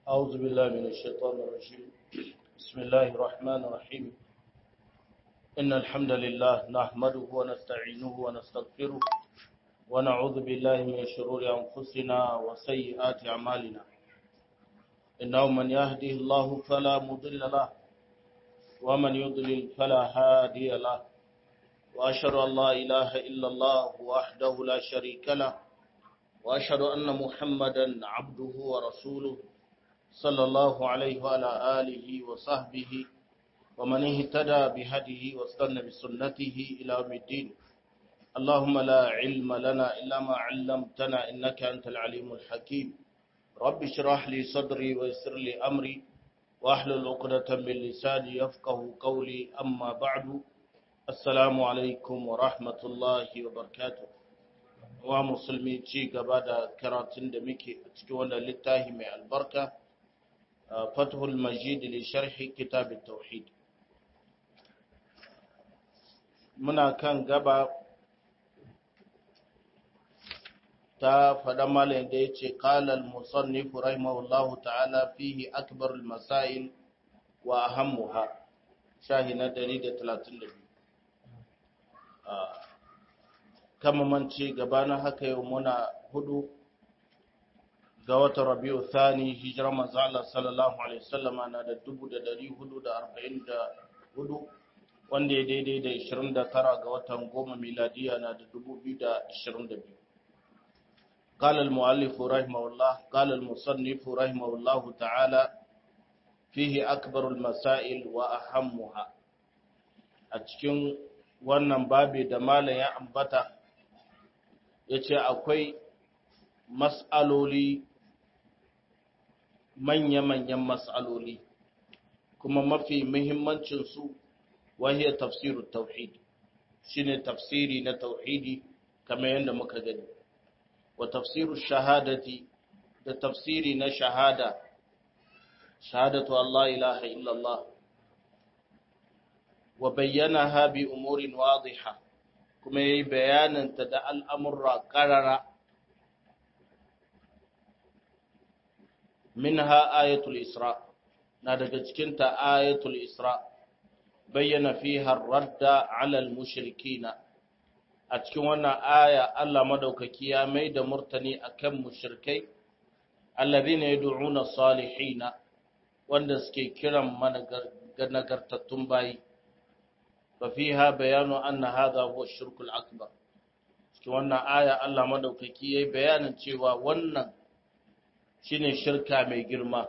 أعوذ بالله من الشيطان الرجيم بسم الله الرحمن الرحيم إن الحمد لله نحمده ونستعينه ونستغفره ونعوذ بالله من شرور أنفسنا وسيئات أعمالنا إنه من يهده الله فلا مضل له ومن يضلل فلا هادي له وأشهد أن لا إله إلا الله وحده لا شريك له وأشهد أن محمدا عبده ورسوله صلى الله عليه وعلى آله وصحبه ومن اهتدى بهديه واستنى بسنته إلى يوم الدين اللهم لا علم لنا إلا ما علمتنا إنك أنت العليم الحكيم رب اشرح لي صدري ويسر لي أمري واحلل عقدة من لساني يفقه قولي أما بعد السلام عليكم ورحمة الله وبركاته wa musulmi ci gaba da karatun da muke a cikin wannan littafi mai albarka fathul majid li sharhi kitab tauhid muna kan gaba ta faɗa malayin da ya ce ƙalal musannif rahimahullahu ta'ala fihi akbarul masail wa ahammuha shahi na 132 kama mance gabanin haka yau muna hudu ga watan rabiu thani hijirar manzo Allah sallallahu alaihi wasallam na da 1444 wanda ya daidai da 29 ga watan goma miladiya na da 2022 قال المؤلف رحمه الله قال المصنف رحمه الله تعالى فيه أكبر المسائل وأهمها أتكين wannan babi da malam ya ambata ya ce akwai mas'aloli manya-manyan mas'aloli kuma mafi muhimmancinsu wahiyar tafsirun tauhid shine tafsiri na tauhidi kamar yadda muka gani wa tafsirun shahadati da tafsiri na shahada shahadatu Allah ilaha illallah wa bayyanaha bi umurin wadiha kuma yayi bayananta da al'amurra qarara minha ayatul isra na daga cikin ta ayatul isra bayyana fiha ar-radda 'ala al-mushrikina a cikin wannan aya Allah madaukaki ya mai da murtani akan mushrikai alladhina yad'una salihina wanda suke kiran nagartattun bayi ففيها بيان أن هذا هو الشرك الأكبر cikin wannan aya Allah madaukaki yayi bayanin cewa wannan shine shirka mai girma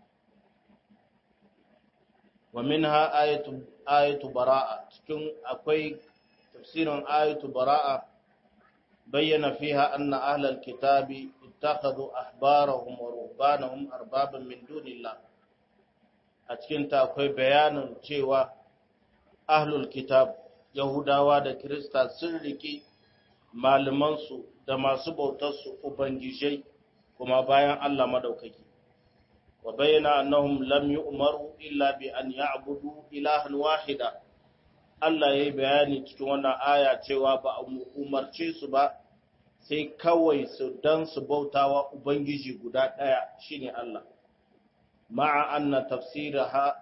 wa minha ayatu ayatu baraa cikin akwai tafsirin ayatu baraa bayyana fiha anna ahlal kitabi ittakhadhu ahbarahum wa ruhbanahum arbaban min dunillah a cikin ta akwai bayanin cewa ahlul kitab yahudawa da kirista sun riki malamansu da masu bautarsu ubangijai kuma bayan Allah madaukaki wa bayyana annahum lam yu'maru illa bi an ya'budu ilahan wahida Allah yayi bayani cikin wannan aya cewa ba a umarce su ba sai kawai su dan su bautawa ubangiji guda daya shine Allah ma'a anna tafsiraha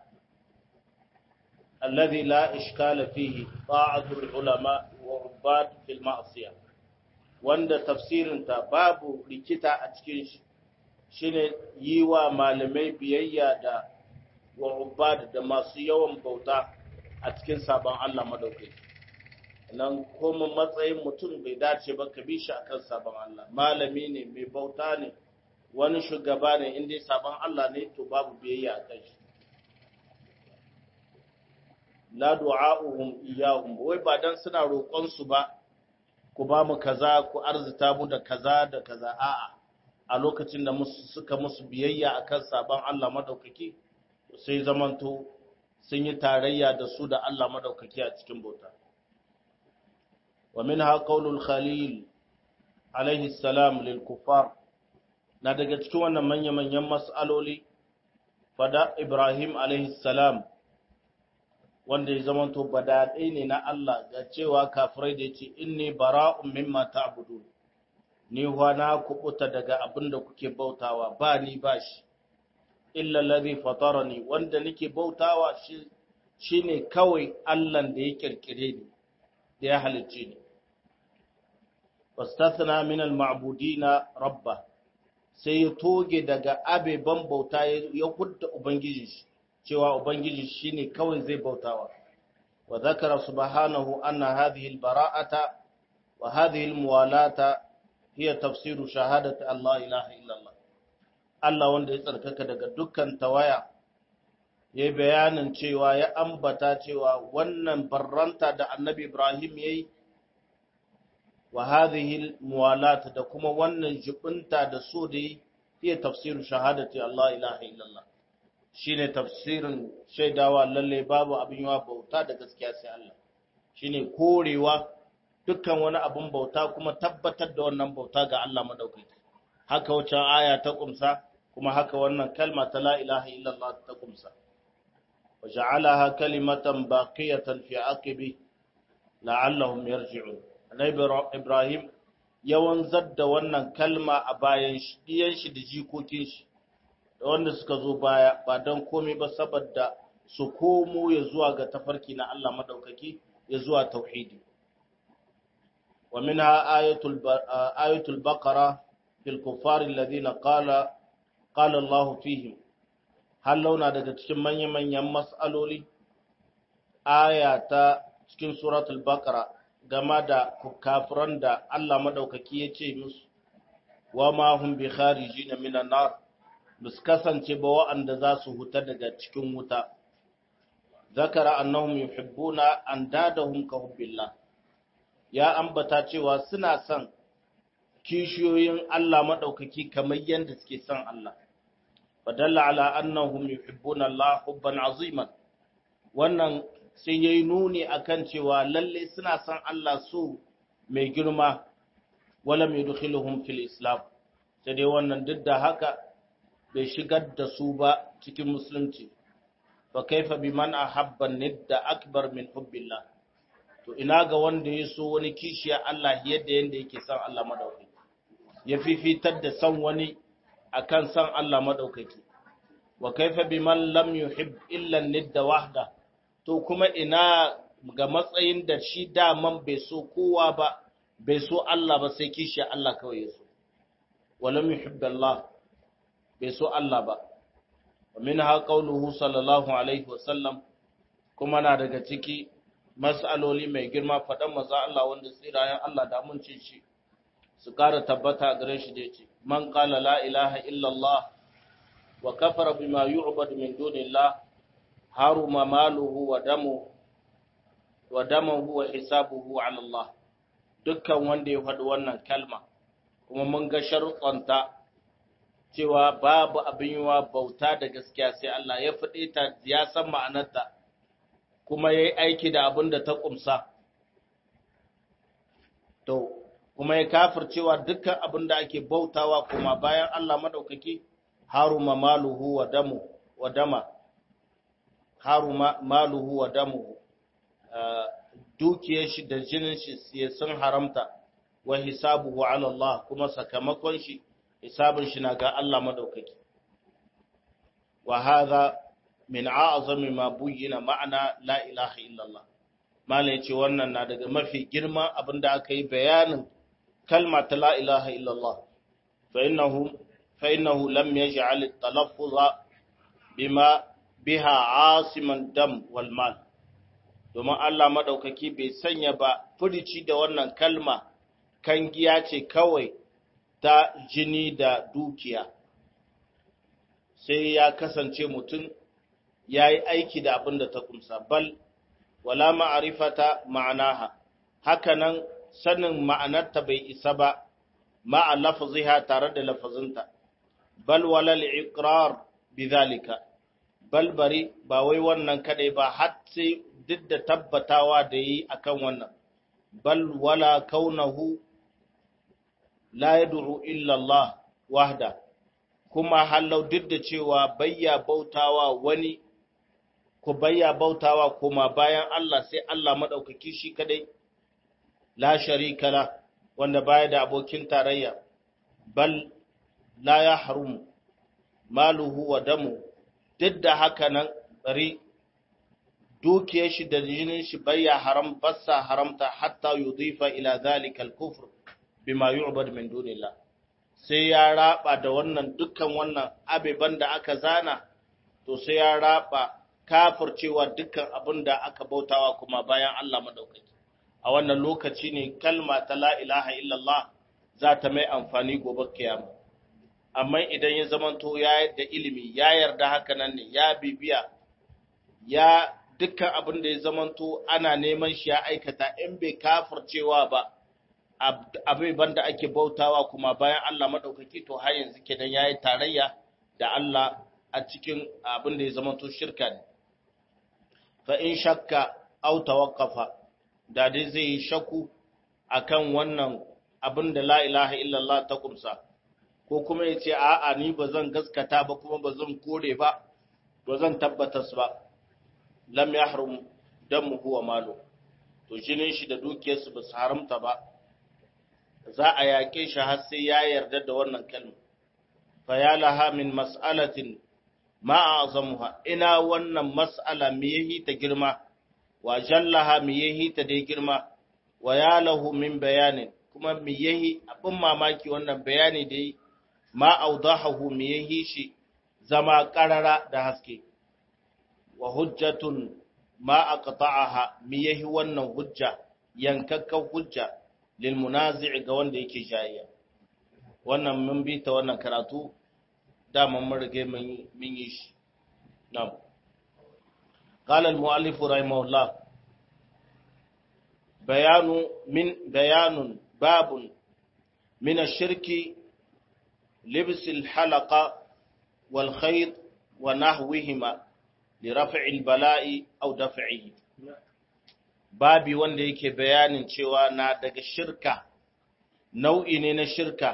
الذي لا إشكال فيه طاعة العلماء وعباد في المعصية wanda tafsirinta babu rikita a cikin shi shine yi wa malamai biyayya da wa ubad da masu yawan bauta a cikin sabon Allah madaukai nan kuma matsayin mutum bai dace ba ka bi shi akan sabon Allah malami ne mai bauta ne wani shugaba ne inda sabon Allah ne to babu biyayya a kan shi la du'a'uhum iyyahum wai ba dan suna roƙon su ba ku ba mu kaza ku arzita mu da kaza da kaza a'a a lokacin da musu suka musu biyayya akan sabon Allah madaukaki sai zamanto sun yi tarayya da su da Allah madaukaki a cikin bauta wa minha qaulul khalil alaihi salam lil kuffar na daga cikin wannan manya manyan mas'aloli fada Ibrahim alaihi salam wanda ya zamanto badaɗai ne na Allah ga cewa kafirai da ya ce inni bara'un mimma ta'budun ni na kubuta daga abin da kuke bautawa ba ni ba shi illa alladhi fatarani wanda nake bautawa shi shine kawai Allah da ya kirkire ni da ya halicce ni wastathna min al-ma'budina rabba sai ya toge daga abeban bauta ya hudda ubangiji shi cewa ubangiji shine kawai zai bautawa wa zakara subhanahu anna hadhihi al-bara'ata wa hadhihi al-muwalata hiya tafsiru shahadati Allah ilaha illa Allah Allah wanda ya tsarkaka daga dukkan tawaya ya bayanin cewa ya ambata cewa wannan barranta da annabi Ibrahim yayi wa hadhihi muwalat da kuma wannan jibinta da so da yi iya tafsirin shahadati Allah ilaha illallah shine tafsirin shaidawa lalle babu abin yawa bauta da gaskiya sai Allah shine korewa dukkan wani abin bauta kuma tabbatar da wannan bauta ga Allah madaukaki haka wacce aya ta kumsa kuma haka wannan kalma ta la ilaha illallah ta kumsa wa ja'alaha kalimatan baqiyatan fi aqibi la'allahum yarji'un Annabi Ibrahim ya wanzar da wannan kalma a bayan shi, ɗiyan shi da jikokin shi, da wanda suka zo baya ba don komai ba saboda su komo ya zuwa ga tafarki na Allah maɗaukaki ya zuwa tauhidi. Wa min ayatul baqara fil kuffari alladhina qala qala Allah fihim har launa daga cikin manya-manyan mas'aloli aya ta cikin suratul baqara game da kafiran da Allah madaukaki ya ce musu wa ma hum bi kharijin minan nar bus kasance ba wa'anda za su huta daga cikin wuta zakara annahum yuhibbuna andadahum ka hubbillah ya ambata cewa suna son kishiyoyin Allah madaukaki kamar yadda suke son Allah fadalla ala annahum yuhibbuna Allah hubban aziman wannan sai ya yi nuni a kan cewa lalle suna son Allah su mai girma wala mai dukhiluhum fil islam sai dai wannan duk da haka bai shigar da su ba cikin musulunci fa kaifa biman ahabba nidda akbar min hubbillah to ina ga wanda ya so wani kishiya Allah yadda yanda yake son Allah madaukaki ya fifitar da son wani akan son Allah madaukaki wa kaifa biman lam yuhib illa nidda wahda to kuma ina ga matsayin da shi daman bai so kowa ba bai so Allah ba sai kishi Allah kawai ya so walam yuhibbu Allah bai so Allah ba minha qawluhu sallallahu alaihi wasallam kuma na daga ciki mas'aloli mai girma fadan maza Allah wanda tsirayen Allah da amincin shi su ƙara tabbata gare shi da yace man qala la ilaha illa Allah wa kafara bima yu'badu min dunillah haruma maluhu wa damu wa damahu wa hisabuhu ala Allah dukkan wanda ya faɗi wannan kalma kuma mun ga sharuɗanta cewa babu abin yiwa bauta da gaskiya sai Allah ya faɗe ta ya san ma'anarta kuma ya yi aiki da abin da ta ƙumsa to kuma ya kafir cewa dukkan abin da ake bautawa kuma bayan Allah maɗaukaki haruma maluhu wa damu wa dama haruma maluhu wa damuhu dukiyar shi da jinin shi sun haramta wa hisabuhu ala Allah kuma sakamakon shi hisabin shi na ga Allah madaukaki wa hadha min a'zami ma buyyina ma'ana la ilaha illallah malai yace wannan na daga mafi girman abinda aka yi bayanin kalma ta la ilaha illallah fa innahu fa innahu lam yaj'al at-talaffuz bima biha asiman dam wal mal domin Allah madaukaki bai sanya ba furici da wannan kalma kan giya ce kawai ta jini da dukiya sai ya kasance mutum ya yi aiki da abin da ta kumsa bal wala ma'arifata ma'anaha hakanan sanin ma'anarta bai isa ba ma'a lafaziha tare da lafazinta bal walal iqrar bidhalika bal bari ba wai wannan kadai ba har sai duk da tabbatawa da yi akan wannan bal wala kaunahu la yad'u illa Allah wahda kuma hallau duk da cewa bayya bautawa wani ku bayya bautawa kuma bayan Allah sai Allah madaukaki shi kadai la sharika la wanda baya da abokin tarayya bal la yahrum maluhu wa damu duk da haka nan bari dukiyar shi da jinin shi bayya haram bassa haramta hatta yudifa ila zalika al-kufr bima yu'bad min dunillah sai ya raba da wannan dukkan wannan abeban da aka zana to sai ya raba kafircewa dukkan abin da aka bautawa kuma bayan Allah madaukaki a wannan lokaci ne kalma ta la ilaha illallah za ta mai amfani gobe kiyama amma idan ya zamanto ya da ilimi ya yarda haka nan ne ya bibiya ya dukkan abin da ya zamanto ana neman shi ya aikata in bai kafircewa ba abin banda ake bautawa kuma bayan Allah madaukaki to har yanzu kenan yayi tarayya da Allah a cikin abin da ya zamanto shirka ne fa in shakka aw tawaqqafa da dai zai yi shaku akan wannan abin da la ilaha illallah ta kumsa ko kuma ya ce a'a ni ba zan gaskata ba kuma ba zan kore ba ba zan tabbatas ba lam yahrum damuhu wa malu to jinin shi da dukiyarsu ba su haramta ba za a yaƙe shi har sai ya yarda da wannan kalma fa ya laha min mas'alatin ma azamuha ina wannan mas'ala me yahi ta girma wa jallaha me yahi ta dai girma wa ya lahu min bayanin kuma me yahi abin mamaki wannan bayani dai ma audahahu me yahi shi zama karara da haske wa hujjatun ma aqta'aha me yahi wannan hujja yankakkan hujja lil munazi' ga wanda yake jayayya wannan mun bi ta wannan karatu dama mun rige mun yi shi na'am قال المؤلف رحمه الله بيان من بيان باب من الشرك لبس الحلقة والخيط ونحوهما لرفع البلاء أو دفعه babi wanda yake bayanin cewa na daga shirka nau'i ne na shirka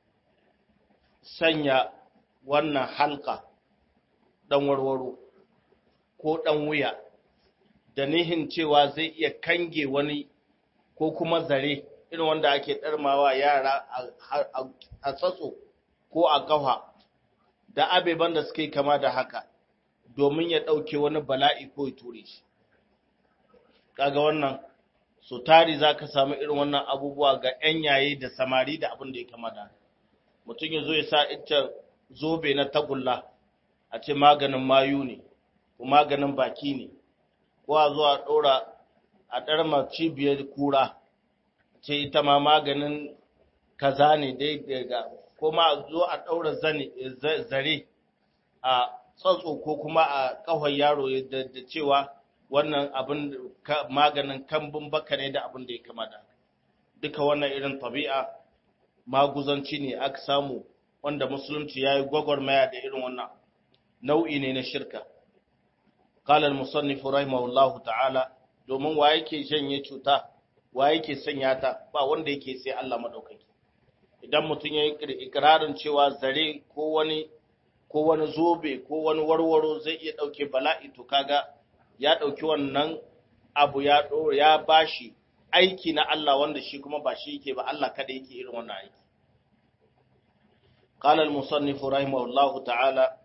sanya wannan halka ɗan warwaro ko ɗan wuya da nihin cewa zai iya kange wani ko kuma zare irin wanda ake ɗarmawa yara a tsatso ko a ƙafa da abeban da suke kama da haka domin ya ɗauke wani bala'i ko ya ture shi kaga wannan so tari za ka samu irin wannan abubuwa ga 'yan yayi da samari da abin da ya kama da mutum ya zo ya sa ita zobe na tagulla a ce maganin mayu ne ko maganin baki ne ko a zo a ɗora a ɗarma cibiyar kura ce ita ma maganin kaza ne dai daga ko ma a zo a ɗaura zare a tsatso ko kuma a ƙahon yaro da cewa wannan abin maganin kambun baka ne da abin da ya kama da duka wannan irin tabi'a maguzanci ne aka samu wanda musulunci ya yi gwagwarmaya da irin wannan nau'i ne na shirka qala al-musannif rahimahullahu ta'ala domin wa yake janye cuta wa yake sanya ta ba wanda yake sai Allah madaukaki idan mutum ya yi ikirarin cewa zare ko wani ko wani zobe ko wani warwaro zai iya dauke bala'i to kaga ya ɗauki wannan abu ya ɗora ya bashi aiki na Allah wanda shi kuma ba shi yake ba Allah kada yake irin wannan aiki. Qala al-musannif rahimahullahu ta'ala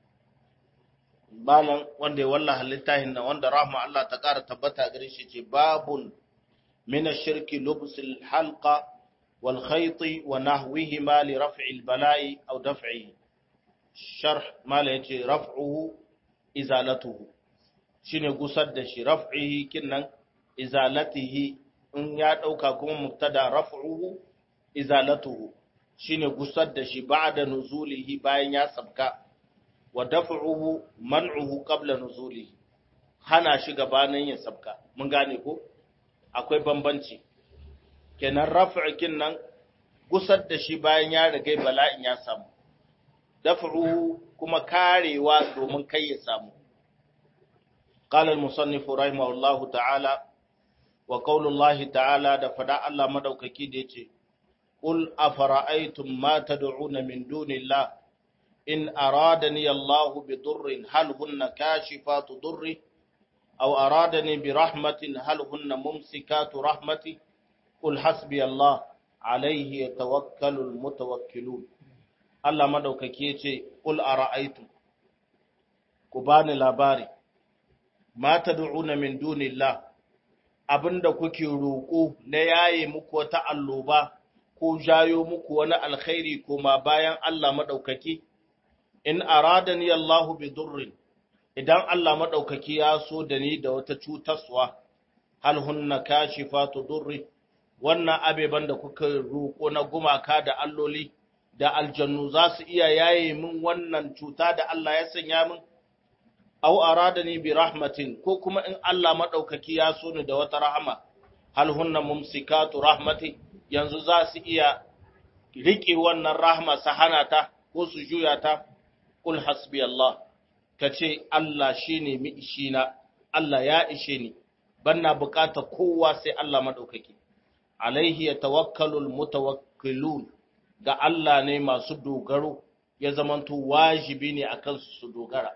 balan wanda ya wallaha littafin nan wanda rahma Allah ta ƙara tabbata gare shi ce babun min ash-shirki lubsul halqa wal khayt wa nahwihima li raf'i al-bala'i aw daf'ihi sharh mala yace raf'uhu izalatuhu shine gusar da shi raf'ihi kinnan izalatihi in ya dauka kuma mubtada raf'uhu izalatuhu shine gusar da shi ba'da nuzulihi bayan ya sabka wa daf'uhu man'uhu qabla nuzulihi hana shi gabanin ya sabka mun gane ko akwai bambanci kenan raf'i kinnan gusar da shi bayan ya riga bala'in ya samu daf'uhu kuma karewa domin kai ya samu قال المصنف رحمه الله تعالى وقول الله تعالى da fada Allah madaukaki da yace qul afara'aytum ma tad'una min dunillah in aradani Allah bi durrin hal hunna kashifatu durri aw aradani bi rahmatin hal hunna mumsikatu rahmati qul hasbi Allah alayhi yatawakkalu almutawakkilun Allah madaukaki yace qul ara'aytum ku bani labari ma tad'una min dunillah abinda kuke roƙo na yaye muku wata alloba ko jayo muku wani alkhairi koma bayan Allah madaukaki in aradani Allahu bi durrin idan Allah madaukaki ya so da ni da wata cutaswa hal hunna kashifatu durri wannan abeban da kuka roƙo na gumaka da alloli da aljannu za su iya yaye min wannan cuta da Allah ya sanya min aw aradani bi rahmatin ko kuma in Allah madaukaki ya so ni da wata rahama hal hunna mumsikatu rahmati yanzu za su iya rike wannan rahma sahana ta ko su juya ta kul hasbi Allah kace Allah shine mi ishina Allah ya ishe ni banna bukata kowa sai Allah madaukaki alaihi yatawakkalul mutawakkilun ga Allah ne masu dogaro ya zamanto wajibi ne akan su dogara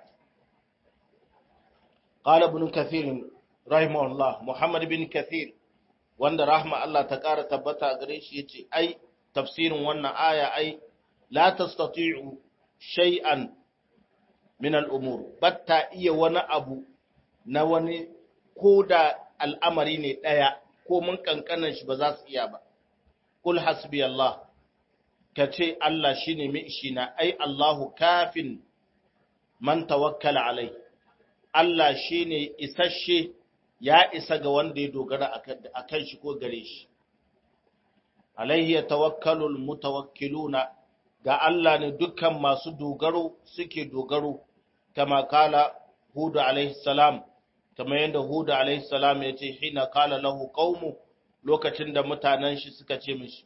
قال ابن كثير رحمه الله محمد بن كثير wanda rahma Allah ta ƙara tabbata a gare shi yace ai tafsirin wannan aya ai la tastati'u shay'an min al-umur batta iya wani abu na wani ko da al'amari ne daya ko mun kankanan shi ba za su iya ba kul hasbi Allah kace Allah shine mai ishina ai Allahu kafin man tawakkala alai Allah shine isasshe ya isa ga wanda ya dogara a kan shi ko gare shi. Alayhi ya tawakkalul mutawakkiluna ga Allah ne dukkan masu dogaro suke dogaro, kama kala Hudu alaihi salam, kama yadda Hudu alaihi salam ya ce, Hina kala lahu qaumu lokacin da mutanen shi suka ce mishi,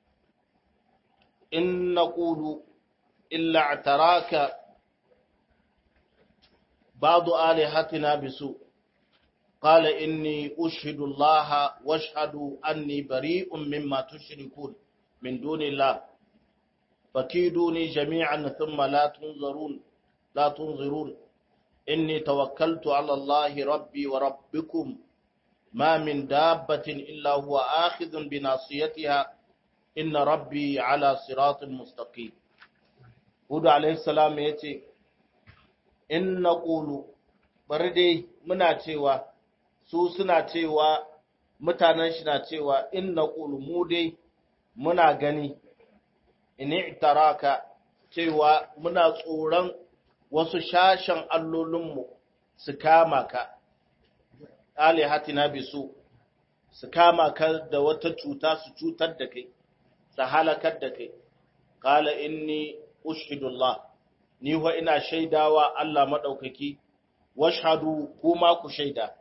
In na ƙulu, illa a taraka ba alihatina bisu. قال إني أشهد الله واشهد أني بريء مما تشركون من دون الله فكيدوني جميعا ثم لا تنظرون لا تنظرون إني توكلت على الله ربي وربكم ما من دابة إلا هو آخذ بناصيتها إن ربي على صراط مستقيم هود عليه السلام يتي إن نقول بردي منا cewa su suna cewa mutanen shi na cewa in na mu dai muna gani in itaraka cewa muna tsoron wasu shashen allolinmu su kama ka alihatina bisu su kama ka da wata cuta su cutar da kai su halakar da kai kala inni ushhidullah ni wa ina shaidawa Allah madaukaki washhadu kuma ku shaida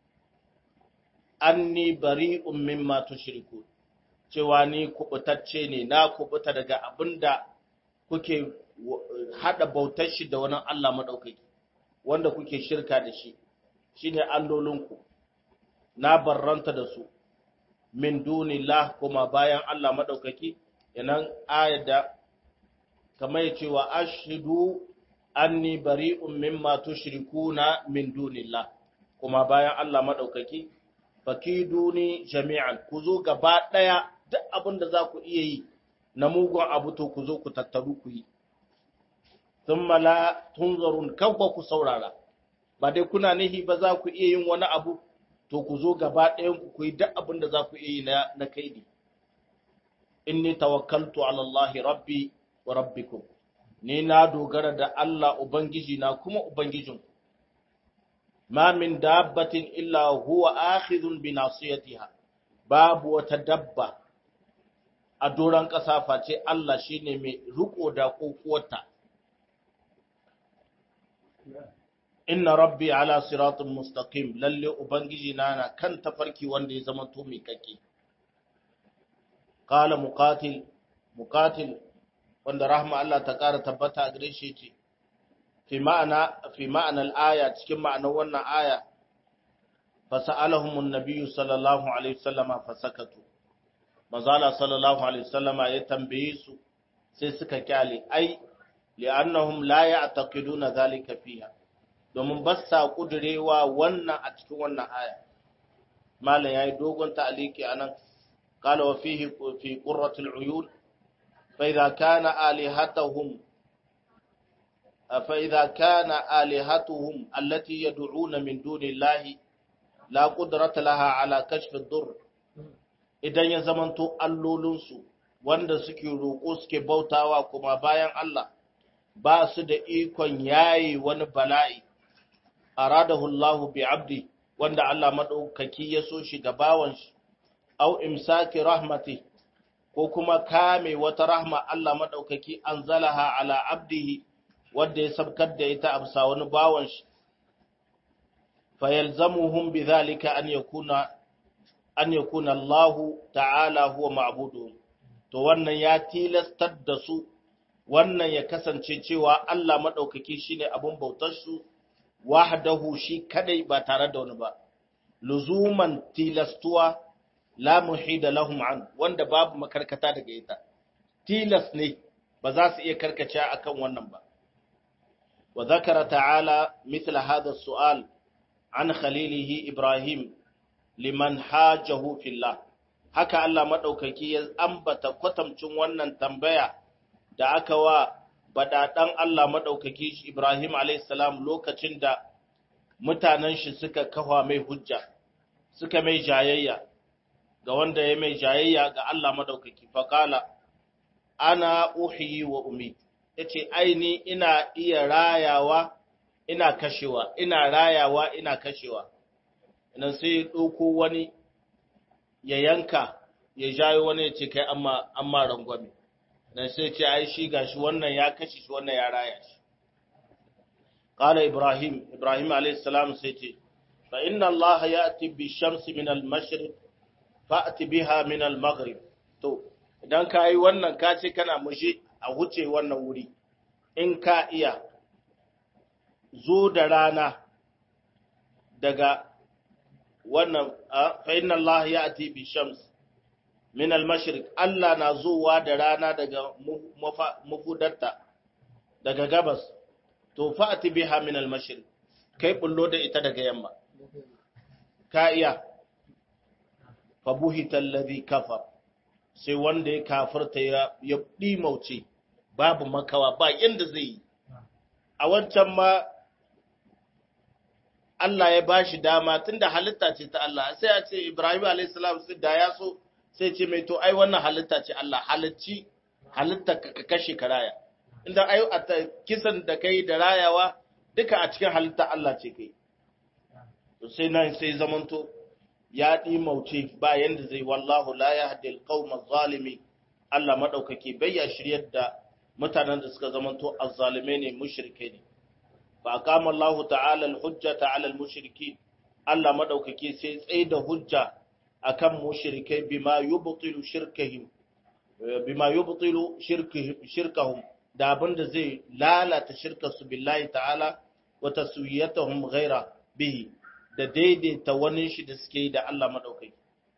anni bari'un mimma tushriku cewa ni kubutacce ne na kubuta daga abinda kuke hada bautar shi da wani Allah madaukaki wanda kuke shirka da shi shine allolinku na barranta da su min dunillah kuma bayan Allah madaukaki yanan ayada kamar ya cewa ashhadu anni bari'un mimma tushrikuna min dunillah kuma bayan Allah madaukaki fakiduni jami'an ku zo gaba ɗaya duk abin da za ku iya yi na mugun abu to ku zo ku tattaru ku yi thumma la tunzarun kawwa ku saurara ba dai kuna nihi ba za ku iya yin wani abu to ku zo gaba ɗayan ku ku yi duk abin da za ku iya yi na, na kaidi inni tawakkaltu ala Allah rabbi wa rabbikum ni na dogara da Allah ubangiji na kuma ubangijinku ma min dabbatin illa huwa akhidhun bi nasiyatiha babu wata dabba a doron ƙasa face Allah shine mai riko da kokuwarta inna rabbi ala siratin mustaqim lalle ubangiji na na kan tafarki wanda ya zama to mai kake qala muqatil muqatil wanda rahma Allah ta ƙara tabbata a gare shi ce fi ma'ana fi ma'anar aya cikin ma'anar wannan aya fasa'alahum an-nabiy sallallahu alaihi wasallama fasakatu mazala sallallahu alaihi wasallama ya tambaye su sai suka kyale ai li'annahum la ya'taqiduna zalika fiha domin ba sa kudurewa wannan a cikin wannan aya malam yayi dogon ta'aliki anan qala wa fihi fi qurratul uyun فإذا كان آلهتهم فإذا كان آلهتهم التي يدعون من دون الله لا قدرة لها على كشف الضر idan ya zamanto allolinsu wanda suke roƙo suke bautawa kuma bayan Allah ba su da ikon yayi wani bala'i aradahu Allah bi abdi wanda Allah madaukaki ya so shi ga bawan shi au imsaki rahmati ko kuma kame wata rahma Allah madaukaki anzalaha ala abdihi wanda ya sabkar da ita a bisa wani bawan shi fayalzamuhum bidhalika an yakuna an yakuna Allah ta'ala huwa ma'buduhum to wannan ya tilastar da su wannan ya kasance cewa Allah madaukaki shine abun bautar su wahdahu shi kadai ba tare da wani ba luzuman tilastuwa la muhida lahum an wanda babu makarkata daga ita tilas ne ba za su iya karkace akan wannan ba wa zakara ta'ala mithla hadha su'al an khalilihi ibrahim liman hajahu fillah haka Allah madaukaki ya ambata kwatamcin wannan tambaya da aka wa badadan Allah madaukaki Ibrahim alayhis salam lokacin da mutanen shi suka kafa mai hujja suka mai jayayya ga wanda ya mai jayayya ga Allah madaukaki faqala ana uhyi wa umi yace aini ina iya rayawa ina kashewa ina rayawa ina kashewa idan sai ya ɗauko wani ya yanka ya jayo wani ya ce kai amma amma rangwame dan sai ce ai shi gashi wannan ya kashe shi wannan ya raya shi qala ibrahim ibrahim alayhi salam sai ce fa inna allah ya'ti bi shamsi min al mashriq fa'ti biha min al maghrib to idan ka yi wannan ka ce kana mushe a wuce wannan wuri in ka iya zo da rana daga wannan fa inna Allah ya ati bi shams min al-mashriq Allah na zuwa da rana daga mafudarta daga gabas to fa ati biha min al-mashriq kai bullo da ita daga yamma ka iya fa buhita alladhi kafar sai wanda ya kafirta ya ya dimauce babu makawa ba yanda zai yi a wancan ma Allah ya ba shi dama tunda halitta ce ta Allah sai a ce Ibrahim alayhis salam sai da ya so sai ce mai to ai wannan halitta ce Allah halicci halitta ka kashe ka raya inda ai a kisan da kai da rayawa duka a cikin halitta Allah ce kai to sai nan sai zamanto ya ɗi mauce ba yanda zai wallahu la yahdi alqawma zalimi Allah madaukake bai ya shiryar da mutanen da suka zamanto azzalime ne mushrike ne fa aqama Allah ta'ala al-hujjata 'ala al-mushrikeen Allah madaukake sai tsaye da hujja akan mushrikai bima yubtilu shirkahum bima yubtilu shirkahum da abinda zai lalata shirkarsu billahi ta'ala wa taswiyatuhum ghaira bihi da daidaita wani shi da suke yi da Allah madaukaki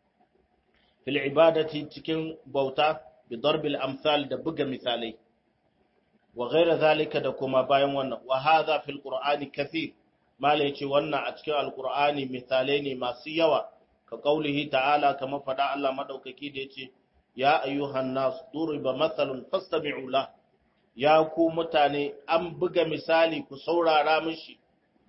fil ibadati cikin bauta bi darbil amsal da buga misalai wa ghaira zalika da kuma bayan wannan wa hadha fil qur'ani kathir mala yace wannan a cikin alqur'ani misalai ne masu yawa ka kaulihi ta'ala kama fada Allah madaukaki da yace ya ayyuhan nas duriba mathalun fastami'u la ya ku mutane an buga misali ku saurara mishi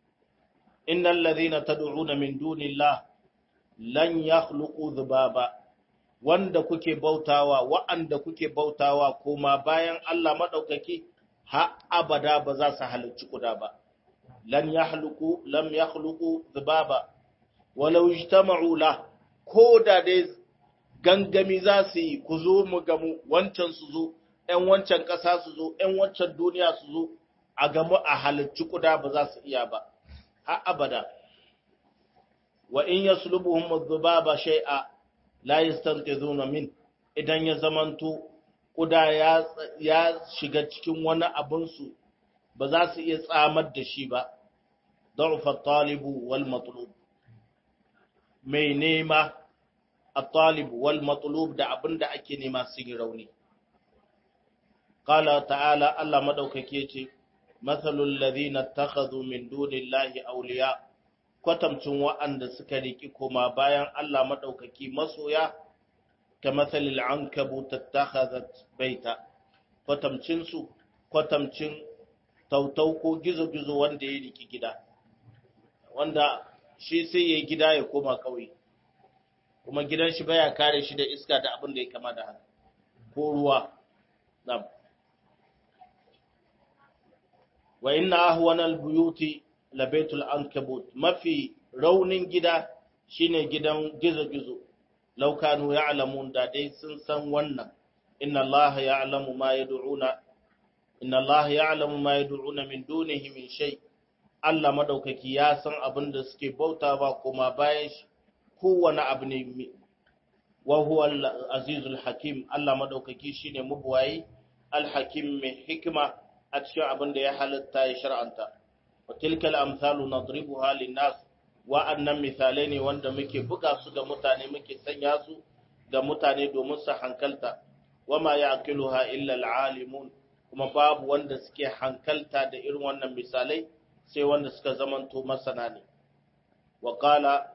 innal ladhina tad'una min dunillah lan yakhluqu dhubaba wanda kuke bautawa wa'anda kuke bautawa kuma bayan Allah madaukaki ha abada ba za su halicci kuda ba lan yakhluqu lam yakhluqu dhubaba walau ijtama'u la ko da dai gangami za su yi ku zo mu gamu wancan su zo ‘yan wancan ƙasa su zo ‘yan wancan duniya su zo a gamu a halicci kuda ba za su iya ba har abada wa in yaslubuhum adh-dhubaba shay'a la yastanqidhuna min idan ya zamanto kuda ya ya shiga cikin wani abun su ba za su iya tsamar da shi ba da'ufa at-talibu wal matlub mai nema at-talib wal matlub da abinda ake nema su yi rauni qala ta'ala Allah madaukake yace mathalul ladhina ittakhadhu min dunillahi awliya kwatamcin wa'anda suka riki koma bayan Allah madaukaki masoya ka mathalil ankabut ittakhadhat baita kwatamcinsu kwatamcin tautau ko gizo-gizo wanda ya riki gida wanda shi sai ya gida ya koma ƙauye kuma gidan shi baya kare shi da iska da abin da ya kama da haka ko ruwa nam wa inna ahwanal buyuti labaitul ankabut mafi raunin gida shine gidan gizo-gizo laukanu ya'lamun da dai sun san wannan inna Allah ya'lamu ma yad'una inna Allah ya'lamu ma yad'una min dunihi min shay Allah madaukaki ya san abin da suke bauta ba kuma bayan shi kowane abu ne wa huwa al-azizul hakim Allah madaukaki shine mubwayi al-hakim mai hikima a cikin abin da ya halitta ya shar'anta wa tilkal amsalu nadribuha lin-nas wa'annan misalai ne wanda muke buga su ga mutane muke sanya su ga mutane domin su hankalta wama ya'qiluha illa al-alimun kuma babu wanda suke hankalta da irin wannan misalai sai wanda suka zamanto masana ne wa qala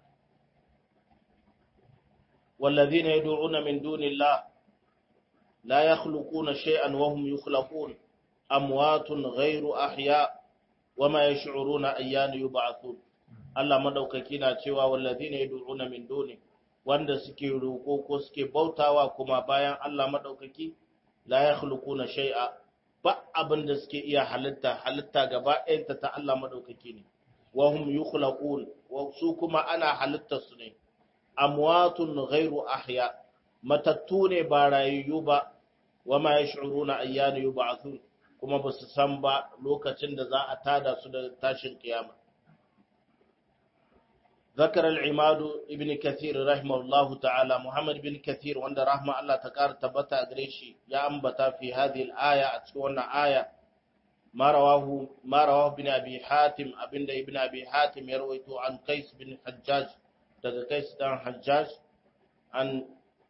والذين يدعون من دون الله لا يخلقون شيئا وهم يخلقون أموات غير أحياء وما يشعرون أيان يبعثون Allah madaukaki na cewa wallazina yad'una min duni wanda suke roko ko suke bautawa kuma bayan Allah madaukaki la yakhluquna shay'a ba abin da suke iya halitta halitta gaba ɗayanta ta Allah madaukaki ne wa hum yukhlaqun wa su kuma ana halitta su ne amwatun ghairu ahya matattu ne ba rayayyu ba wa ma yash'uruna ayyana yub'athun kuma ba su san ba lokacin da za a tada su da tashin kiyama ذكر العماد ابن كثير رحمه الله تعالى محمد بن كثير وند رحمه الله تكار تبتا غريشي يا أنبتا في هذه الآية أتكون آية ما رواه ما رواه ابن أبي حاتم ابن ابن أبي حاتم يرويته عن قيس بن حجاج daga قيس بن حجاج عن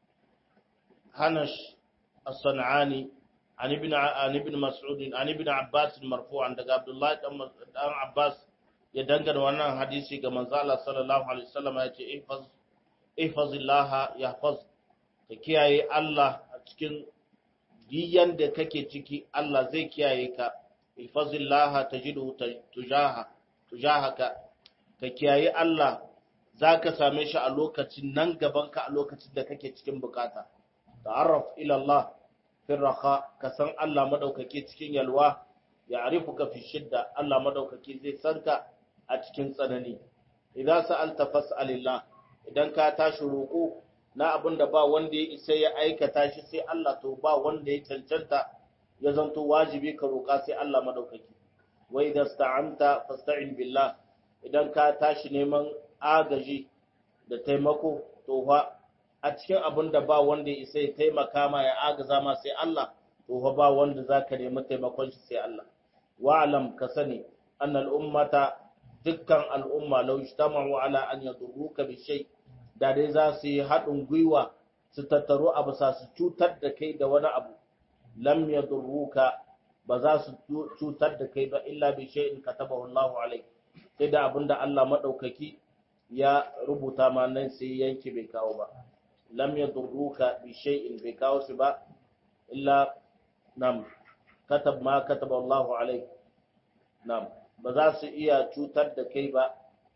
هنش الصنعاني عن ابن عن ابن مسعود عن ابن عباس مرفوعا daga عبد الله بن عباس ya dangana wannan hadisi ga manzo Allah sallallahu alaihi wasallam ya ce ihfaz ihfazillah yahfaz ka kiyaye Allah a cikin diyan da kake ciki Allah zai kiyaye ka ihfazillah tajidu tujaha tujahaka ka kiyaye Allah zaka same shi a lokacin nan gaban ka a lokacin da kake cikin bukata ta'arraf ila Allah fi raha ka san Allah madaukake cikin yalwa ya arifuka fi shidda Allah madaukake zai sanka a cikin tsanani idan sa'alta fas'alillah idan ka tashi roko na abinda ba wanda ya isa ya aikata shi sai Allah to ba wanda ya cancanta ya zanto wajibi ka roka sai Allah madaukaki wa idan sta'anta fasta'in billah idan ka tashi neman agaji da taimako to fa a cikin abinda ba wanda ya isa ya taimaka ma ya agaza ma sai Allah to fa ba wanda zaka nemi taimakon shi sai Allah wa'lam ka sani annal ummata dukkan al'umma lau ijtama'u ala an yadurruka bi shay da dai za su yi haɗin gwiwa su tattaru a bisa su cutar da kai da wani abu lam yadurruka ba za su cutar da kai ba illa bi shay'in katabahu Allah alayk sai da abinda Allah madaukaki ya rubuta ma nan sai yanke bai kawo ba lam yadurruka bi shay'in bai kawo shi ba illa nam katab ma kataba Allah alayk nam ba za su iya cutar da kai ba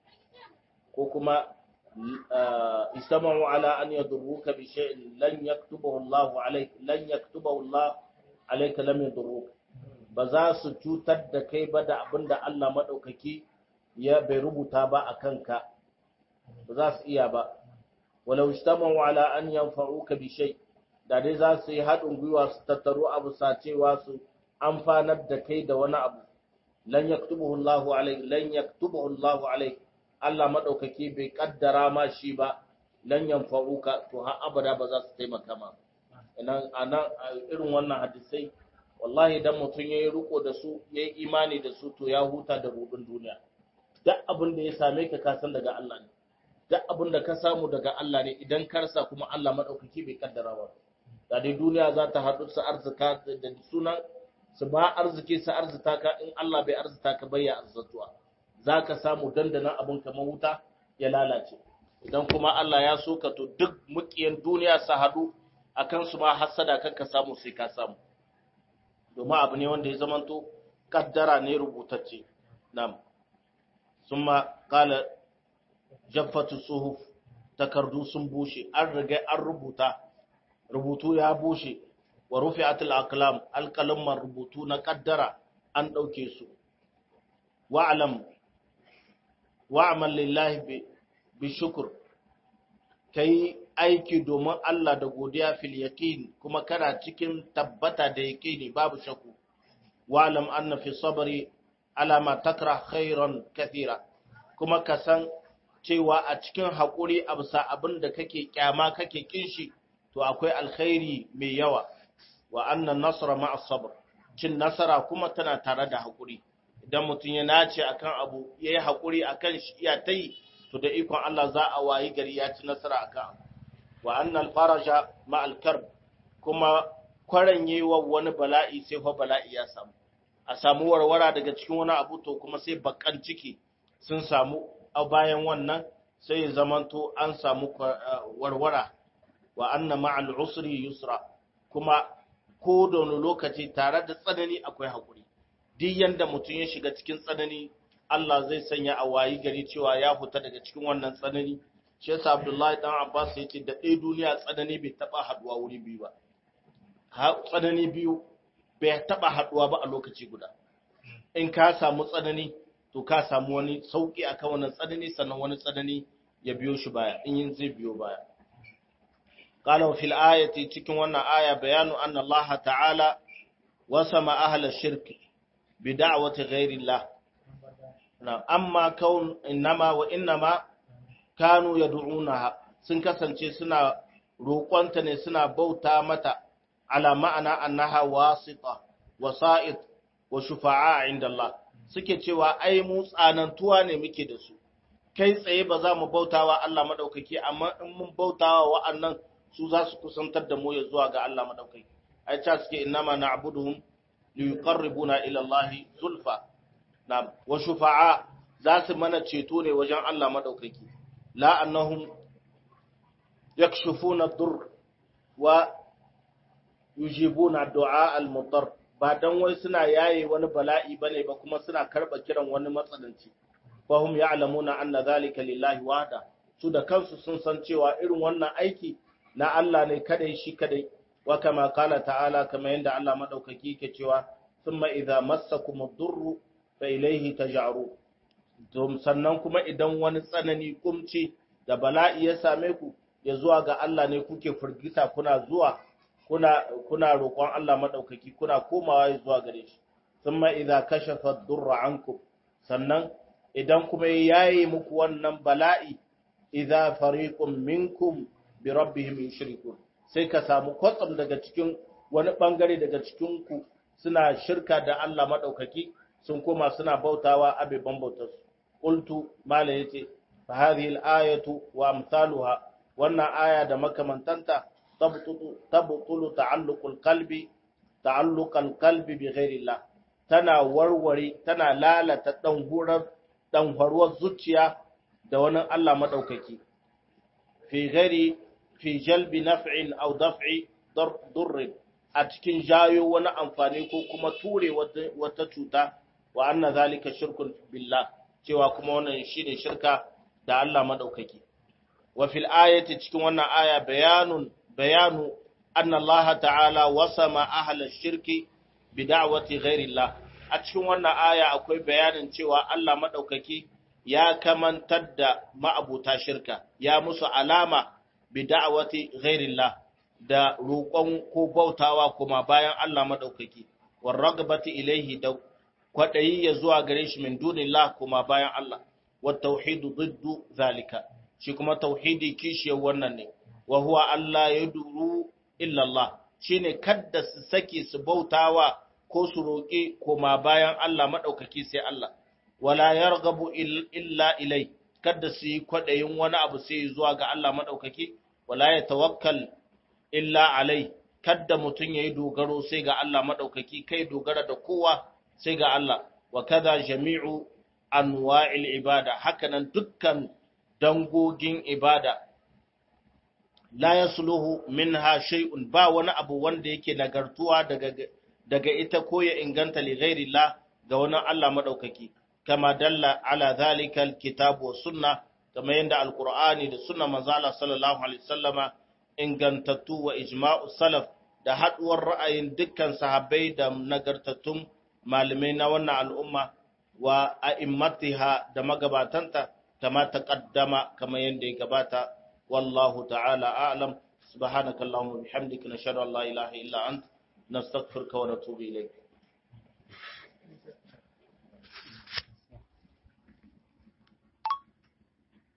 ko kuma istama'u ala an yadurruka bi shay'in lan yaktubahu Allah alayk lan yaktubahu Allah alayka lam yadurruka ba za su cutar da kai ba da abinda Allah madaukaki ya bai rubuta ba a kanka ba za su iya ba walau istama'u ala an yanfa'uka bi shay da dai za su yi haɗin gwiwa su tattaro abu sacewa su amfanar da kai da wani abu lan yaktubuhu Allahu alayk lan yaktubuhu Allahu alayk Allah madaukaki bai kaddara ma shi ba lan yanfa'uka to har abada ba za su taimaka ma idan anan irin wannan hadisai wallahi dan mutun yayi riko da su yayi imani da su to ya huta da rubun duniya duk abin da ya same ka ka san daga Allah ne duk abin da ka samu daga Allah ne idan ka rasa kuma Allah madaukaki bai kaddara ba da dai duniya za ta haɗu su arzika da sunan su ba arziki su arzita ka in Allah bai arzita ka bai ya arzatuwa za ka samu dandanan abin kamar wuta ya lalace idan kuma Allah ya so ka to duk mukiyan duniya su haɗu a kan su ma hasada kan ka samu sai ka samu domin abu ne wanda ya zamanto kaddara ne rubutacce nam summa qala jaffatu suhuf takardu sun bushe an riga an rubuta rubutu ya bushe wa rufi'atul aqlam alqalamman rubutu na kaddara an dauke su wa'lam wa'mal lillahi bi shukr kai aiki domin Allah da godiya fil yaqin kuma kana cikin tabbata da yaqini babu shakku wa'lam anna fi sabri ala ma takrah khairan kathira kuma ka san cewa a cikin haƙuri a bisa abin da kake kyama kake kinshi to akwai alkhairi mai yawa wa annan nasara ma'a sabr cin nasara kuma tana tare da haƙuri idan mutum ya nace akan abu ya yi haƙuri akan shi iya ta yi to da ikon Allah za a wayi gari ya ci nasara akan abu wa annal faraja ma'al karb kuma kwaranyewa wani bala'i sai fa bala'i ya samu a samu warwara daga cikin wani abu to kuma sai bakan ciki sun samu a bayan wannan sai zamanto an samu warwara wa anna ma'al usri yusra kuma ko da wani lokaci tare da tsanani akwai hakuri duk yanda mutum ya shiga cikin tsanani Allah zai sanya a wayi gari cewa ya fita daga cikin wannan tsanani shi yasa Abdullahi dan Abbas ya ce da ɗaya duniya tsanani bai taba haduwa wuri biyu ba tsanani biyu bai taba haduwa ba a lokaci guda in ka samu tsanani to ka samu wani sauki akan wannan tsanani sannan wani tsanani ya biyo shi baya in yin zai biyo baya qala fil ayati cikin wannan aya bayanu anna Allah ta'ala wasama ahla shirk bi da'wati ghairi Allah na amma kaun innama wa innama kanu yad'unaha sun kasance suna roƙonta ne suna bauta mata ala ma'ana annaha wasita wasa'id wa shufa'a inda Allah suke cewa ai mu tsanantuwa ne muke da su kai tsaye ba za mu bautawa Allah madaukaki amma in mun bautawa wa'annan su za su kusantar da mu ya zuwa ga Allah madaukaki ai ta suke innama na'buduhum li yuqarribuna ila Allah zulfa na wa shufa'a za su mana ceto ne wajen Allah madaukaki la annahum yakshufuna dur wa yujibuna du'a al-mudarr ba dan wai suna yaye wani bala'i bane ba kuma suna karba kiran wani matsalanci fahum ya'lamuna anna zalika lillahi wahda su da kansu sun san cewa irin wannan aiki na Allah ne kadai shi kadai wa kama qala ta'ala kama yanda Allah madaukaki ke cewa thumma idza massakum ad-durru fa ilayhi taj'aru to sannan kuma idan wani tsanani kumci da bala'i ya same ku ya zuwa ga Allah ne kuke firgita kuna zuwa kuna kuna roƙon Allah madaukaki kuna komawa zuwa gare shi thumma idza kashafa ad-durra ankum sannan idan kuma yayi muku wannan bala'i idza fariqun minkum bi rabbihim yushrikun sai ka samu kwatsam daga cikin wani bangare daga cikin ku suna shirka da Allah madaukaki sun koma suna bautawa abeban bautarsu qultu mala yace fa hadhihi al-ayatu wa amsaluha wannan aya da makamantanta tabtulu ta'alluqul qalbi ta'alluqal qalbi bi ghairillah tana warware tana lalata dan hurar dan faruwar zuciya da wani Allah madaukaki fi ghairi fi jalbi naf'in aw daf'i durr a cikin jayo wani amfani ko kuma ture wata cuta wa anna zalika shirkun billah cewa kuma wannan shine shirka da Allah madaukaki wa fil ayati cikin wannan aya bayanun bayanu anna Allah ta'ala wasama ahla shirki bi da'wati ghairillah a cikin wannan aya akwai bayanin cewa Allah madaukaki ya kamantar da ma'abuta shirka ya musu alama bi da'wati ghairillah da roƙon ko bautawa kuma bayan Allah madaukaki war ragabati ilaihi da kwadayi ya zuwa gare shi min dunillah kuma bayan Allah wa tauhidu diddu zalika shi kuma tauhidi kishiyar wannan ne wa huwa Allah ya duru illallah shi ne kadda su sake su bautawa ko su roƙe koma bayan Allah maɗaukaki sai Allah, wala ya ragabu illa ilai, kadda su yi kwaɗayin wani abu sai zuwa ga Allah maɗaukaki, wala ya tawakkal illa alai, kadda mutum ya yi dogaro sai ga Allah maɗaukaki, kai dogara da kowa sai ga Allah, wa kada jami'u anwa'il ibada, hakanan dukkan dangogin ibada la yasluhu minha shay'un ba wani abu wanda yake nagartuwa daga daga ita ko ya inganta li ghairillah ga wani Allah madaukaki kama dalla ala zalika alkitabu wa sunna kama yanda alqur'ani da sunna manzo Allah sallallahu alaihi wasallama ingantattu wa ijma'u salaf da haduwar ra'ayin dukkan sahabbai da nagartattun malamai na wannan al'umma wa a'immatiha da magabatanta kama taqaddama kama yanda ya gabata wallahu ta'ala a'lam subhanaka allahumma bihamdika nashhadu an la ilaha illa ant nastaghfiruka wa natubu ilayk